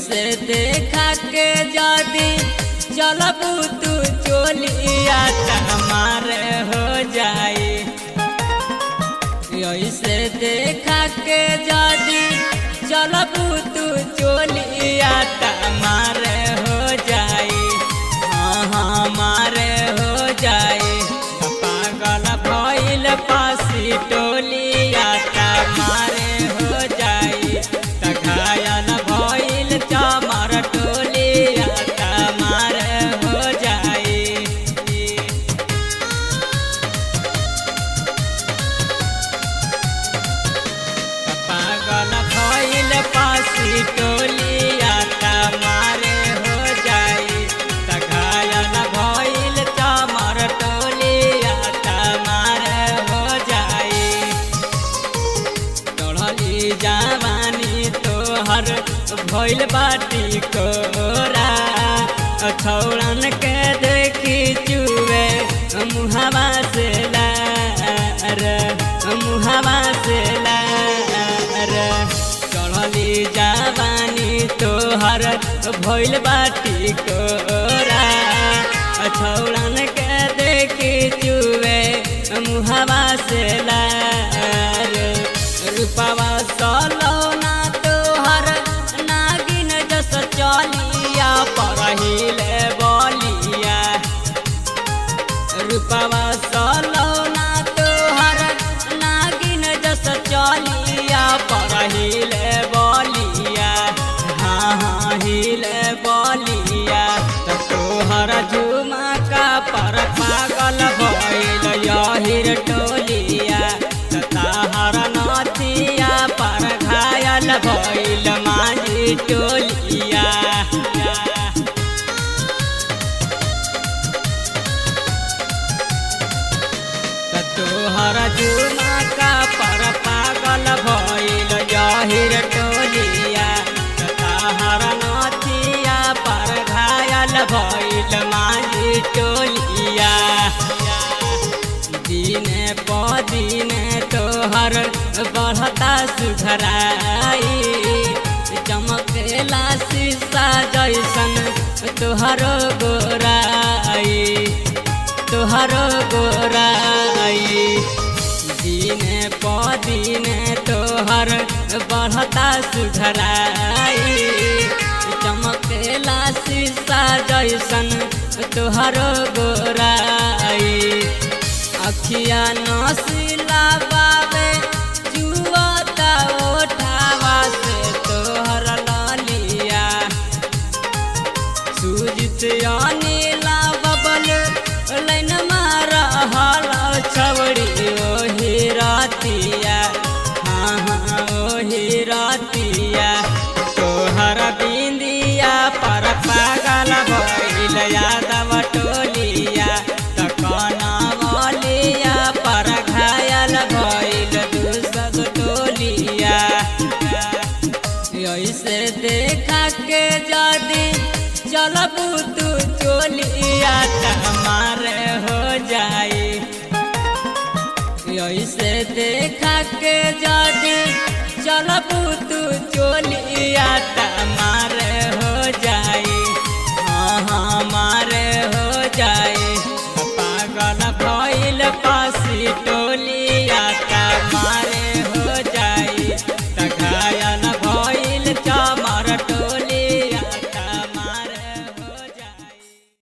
ऐसे देखा के जदी चलबू तू चोलिया मारे हो जाई ऐसे देखा के जदी चलबू तू चोलिया मारे हो जाई हाँ हाँ मारे हो जाई पागल भइल पासी टोलिया मारे हो जाई त घायल भइल चमर टोलिया मारे हो जाई पागल भइल पासी टोलिया मारे हो जाई त घायल भइल चमर टोलिया मारे हो जाई चढ़ली जवानी तोहर भइल बाटी कोरा छौड़न के देखी चुए मुहावा से लार मुहावा से लार चढ़ली जवानी तोहर भइल बाटी कोरा छौड़न के देखी चुए मुहावा से लार रूपवा सलौना तोहर नागिन जस चलिया परहिले बलिया रूपवा सलौना तोहर नागिन जस चलिया परहिले बलिया हाँ हाँ हिले बलिया त तोहर झुमका पर पागल भइल यहिर टोलिया त ताहर नथिया पर घायल भइल माझी टोलिया त तोहर झुमका पर पागल भइल यहिर टोलिया त ताहर नथिया पर घायल भइल माझी टोलिया दिने प दिने तोहर बढ़ता सुधराई चमकेला शीशा जैसन तोहरो गोराई तोहरो गोराई दिने प दिने तोहर बढ़ता सुधराई चमकेला शीशा जैसन तोहरो गोराई अखिया नसीला बाबे जुआता ओठावा से तोहर ललिया सुजित अनिला बबल लाइन मारा हल छवड़ी ओही रातिया हाँ हाँ ओही रातिया तोहर बिंदिया पर पागल भइल यादव टोलिया त कनवलिया पर घायल भइल दूसर टोलिया ऐसे देखा के जदी चलबू तू चोलिया मारे हो जाई ऐसे देखा के जदी चलबू तू चोलिया